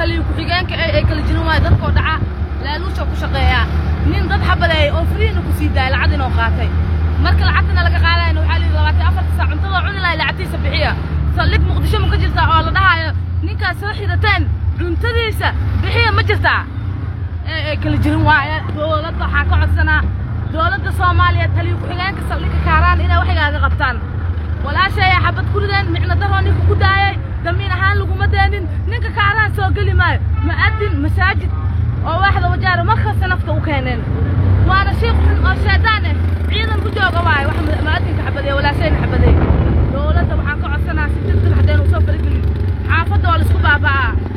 taliyo ku-xigeenka ay kala jirin waayo dadkoo dhaca laaluusha ku shaqeeyaa nin dad xabadeeyay oo firiina ku sii daayay lacag inoo qaatay marka lacagtana laga qaadayna waxaa layidhi labaatan afarta saac cuntada cuni lahay lacagtiisa bixiya saldhig muqdisho ma ka jirtaa oo la dhahaayo ninkaas soo xirateen cuntadiisa bixiya ma jirtaa ee kala jirin waaye dowladda waxaa ka codsanaa dowladda soomaaliya taliyo ku-xigeenka saldhigga kaaraan inay waxigaaga qabtaan walaashaya xabad ku rideen micno daroo ninka ku daayay damiin ahaan laguma deenin ninka kaaraan soo geli maayo mu'adin masaajid oo waaxda wajaaro markasta nafta u keeneen waana shiikh xun oo shaydaan ah ciidan ku jooga waaye wax mu'adinka xabadeeye walaashayna xabadeeye dowladda waxaan ka codsanaa si degdeg haddaynu soo faragelin xaafadda waa laisku baaba'aa